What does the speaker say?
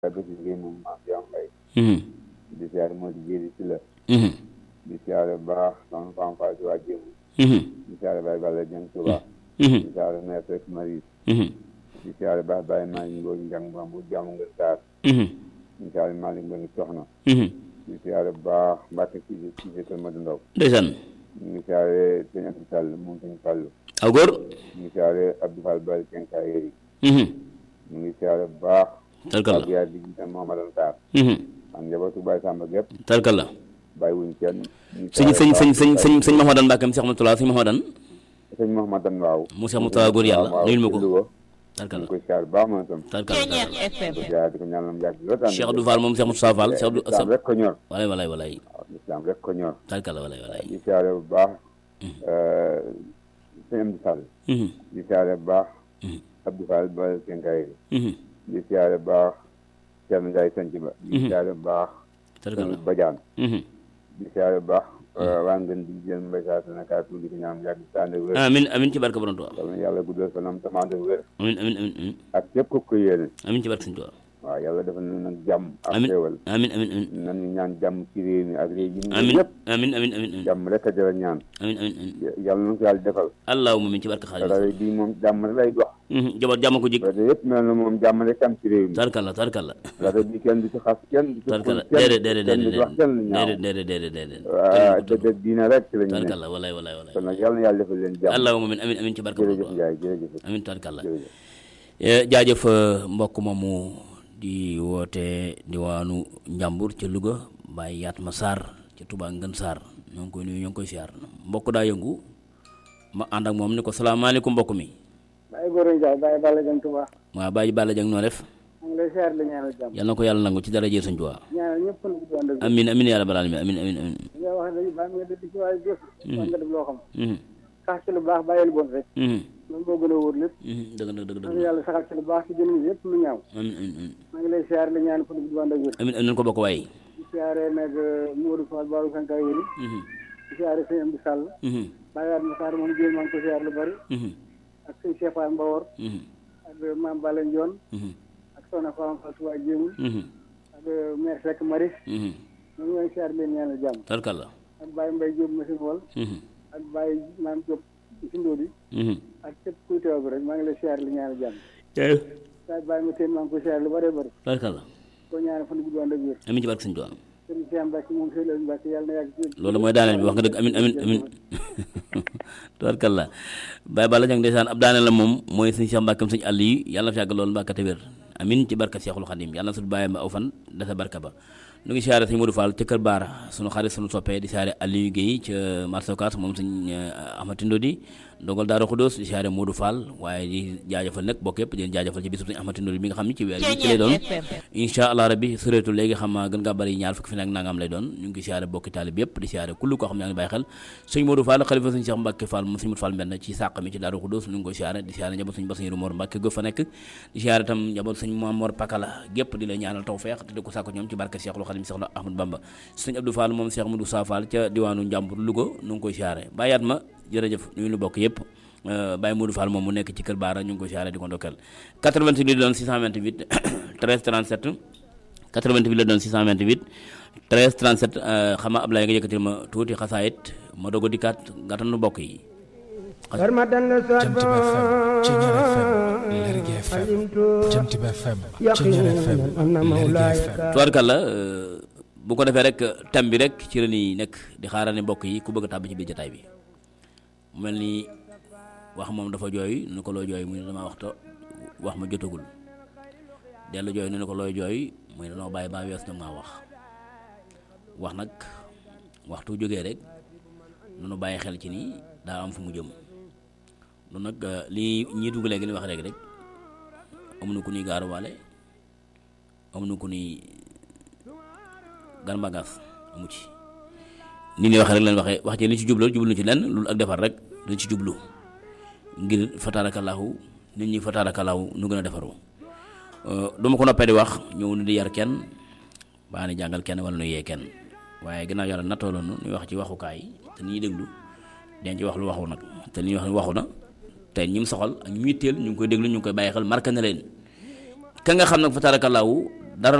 bëgg liggéey moom maam Diam Mbaye Mhm. di siyaare moo di jéeri si la Mhm. di siyaare baax soxna Fam Fall si waa Jéemu Mhm. di siyaare Baye Balla Dieng Touba Mhm. di siyaare maire Seck Marie Mhm. di siyaare baax Baye Malick Ngor Njang Bambu jàmm nga Sarr Mhm. di siyaare Malick Ngor Soxna Mhm. di siyaare baax Mbacke si si si kër Madu Ndaw ndeysaan ñu ngi siyaare sëñ Abdou Sall moom sëñ Fallu aw góor ñu ngi siyaare Abdou Fall Bal Kenkaay Yeri Mhm. ñu ngi siyaare baax tarkalla ak yaa di jiital Mouhamadou Sarr Mhm. ak njabootu Baye Samba gépp tarkalla bàyyi wuñ kenn ñu sëñ siyaare sëñ baax sëñ sëñ sëñ sëñ Mahamadan Mbàkke Cheikh Moutala sëñ Mahamadan sëñ Mouhamadan waaw mu Cheikh Moutala góor yàlla waaw nuyul ma ko ci Louga ñu tarkalla ngi koy siyaare baax moom itam tarkalla tarkalla FM di siyaare di ko ñaanal mu yàgg lool tànn Cheikh Abdou Fall moom Cheikh Moustapha Fall Cheikh Abdou islam rek ko ñor walay walay walay waaw islam rek ko ñor tarkalla walay walay di siyaare bu baax sëñ Amdi Sall Mhm. di siyaare bu baax Mhm. Abdou Fall Bal Kenkaay Yeri Mhm. di siyaare bu baax Thierno Ndiaye Sanc Ba di siyaare bu baax tarkalla Badiane Mhm. di siyaare bu baax waa ngeen di jël mbay saa sana kaa tuuti ko ñaam yàgg tànn wér amin amin ci barke borom Tuubaa yal na yàlla guddal fanam tamaande wér amin amin amin amin ak képp ku ko yéene amin ci barke Sëñ Tuubaa waaw yàlla defal na nag jàmm ak amin xéewal amin amin amin nan ñu ñaan jàmm ci réew mi ak réew yi ñu amin yëpp amin amin amin amin jàmm rek a jëra ñaan amin amin amin yàlla na ko yàlla defal allahumma min ci barke Xaadim rajo bii moom jàmm rek lay dox Mhm. jabar jàmm ko jig rajo yëpp mel na moom jàmm rek am ci réew mi tarkalla tarkalla rajo bi kenn du ci xas kenn du ci tarkalla kenn déedéet déedéet kenn du ci wax kenn lu ñaaw déedéet déedéet déedéet déedéet waa dëgg diina rek ci la ñu ne tarkalla walay walay walay kon nag yàlla na yàlla defal leen jàmm allahumma min amin amin ci barke borom jërëjëf Tuubaa Ndiaye jërëjëf amin tarkalla jërëjëf Eh, jaajëf eh, mbokk moomu di woote diwaanu Njàmbur ca Louga Baye Yatma Sarr ca Touba Ngën Sarr ñoo ngi koy nuyu ñoo ngi koy siyaar mbokk daa yëngu ma ànd ak moom ni ko salaamaaleykum mbokk mi Baye Gora Ndiaye Baye Balla Dieng Touba waa Baye Balla Dieng noo def maa ngi lay siyaar la ñaanal jàmm yal na ko yàlla nangu ci dara jee Sëñ Tuubaa ñaanal ñëpp na gudd ànd ak amin amin yaa rabbal alamin amin amin amin li nga wax ne baa nga dëdd ci waaye jëf war nga def loo xam Mhm, sax ci lu baax bàyyi lu bon rek mhm, loolu moo gën a wóor lépp mhm, dëgg dëgg dëgg maa dëgg ngi yàlla saxal ci lu baax ci jëmm yëpp lu ñaaw amin amin amin maa ngi lay siyaar la ñaan ko gudd ànd ak wér amin amin ko bokk waaye di siyaare nag Modou Fall Babou Sanka Yéri Mhm, di siyaare sëñ Amdi Sall mhm, Baye Yatma Sarr moom jéem maa ngi ko siyaar lu bari mhm, ak sëñ Cheikh Fall Mbawor mhm, ak Mame Balla Ndione mhm, ak Soxna Fama Fall Touba Jéemul mhm, ak maire Seck Maris mhm. ñu ngi lay siyaar leen ñaanal jàmm tarkalla ak Baye Mbaye Diop machine wol Mhm, ak Baye Maam Diop ci Ndodi mhm. ak képp kuy teew bi rek maa ngi lay siyaar li ñaanal jàmm jaajëf saa bàyyi ma teen maa ngi koy siyaar lu bëree bëri tarkalla koo ñaanal fan gudd ànd ak wér amin ci barke Sëñ Tuubaa sëriñ Cheikh Mbacke moom sëriñ Aliou Mbacke yàlla na yàgg ci loolu mooy daaneel bi wax nga dëgg amin amin amin tubarkalla Baye Balla Dieng ndeysaan ab daaneel la moom mooy sëñ Cheikh Mbàkkam sëñ àll yi yàlla na fi yàgg loolu Mbàkke te wér amin ci barka Cheikhul Khadim yàlla na sut bàyyi ma aw fan dasa barka ba nu ngi siyaare sëñ Modou Fall ca Kër Baara sunu xarit sunu soppee di siyaare Aliou Guèye ca marché Ocass moom sëñ Ahmad Ndodi ndongal Daara Khoudoss di siyaare Modou Fall waaye di jaajëfal nag bokk yëpp di leen jaajëfal ci bisub sëñ Ahmad Ndodi bi nga xam ni ci weer bi ci lay doon incha allah rabbi sureetu léegi xam naa gën ngaa bari ñaar fukki fi nag nangam lay doon ñu ngi siyaare bokki taalib yëpp di siyaare kullu koo xam ne yaa ngi bàyyi xel sëñ Modou Fall xalifa sëñ Cheikh Mbacke Fall moom sëñ Modou Fall mbenn ci sàq mi ci Daaru Xudoos ñu ngi koy siyaare di siyaare njaboot sëñ Bassirou Mor Mbacke go fa nekk di siyaare tam njaboot sëñ Mamor Pakala gépp di la ñaanal tawfeex te di ko sàkk ñoom ci barke Cheikhul Khadim Cheikh Ahmad Bamba sëñ Abdou Fall moom Cheikh Modou Sa Fall ca diwaanu Njàmbur Louga ñu ngi koy siyaare bàyyaat ma jërëjëf ñu nu bokk yëpp Baye Modou Fall moom mu nekk ci kër Baara ñu ngi koy siyaare di ko ndokkeel 88 li doon 628 13 37 88 la doon 628 13 37 xam nga Ablaye nga yëkkatil ma tuuti xasaayit ma doog a dikkaat gàttanu bokk yi. Barmatan la sot Jant bi FM Ceñeer FM Lergui FM Jant bi FM Ceñeer FM Lergui FM tubaarkàlla bu ko defee rek thème bi rek ci la ñuy nekk di xaarane mbokk yi ku bëgg a tàbb ci biir jotaay bi mu mel ni wax moom dafa jooy nu ko loo jooy muy ne dama waxta wax ma jotagul dellu jooy nu ko looy jooy muy ne dama bàyyi ba wees ñoom maa wax wax nag waxtu jógee rek nunu bàyyi xel ci ni daa am fu mu jëm noonu nag li ñii dugg léegi li wax rek rek amuñu ku ñuy gaaruwaale amuñu ku ñuy gan bagaas amu ci ni ñuy waxee rek leen waxee wax ci li ci jublu jublu ci lenn loolu ak defar rek dañ ci jublu ngir fataarakallaahu nit ñi fataarakallaahu nu gën a defaru duma ko noppee di wax ñëw ni di yar kenn baa ni jàngal kenn wala nu yee kenn waaye ginnaaw yàlla nattoo loonu ñuy wax ci waxukaay te ni ñuy déglu den ci wax lu waxu nag te li ñuy wax ni waxu na te ñi mu soxal ak ñu yitteel ñu ngi koy déglu ñu ngi koy bàyyi xel marqué na leen ka nga xam nag fa tarakallaahu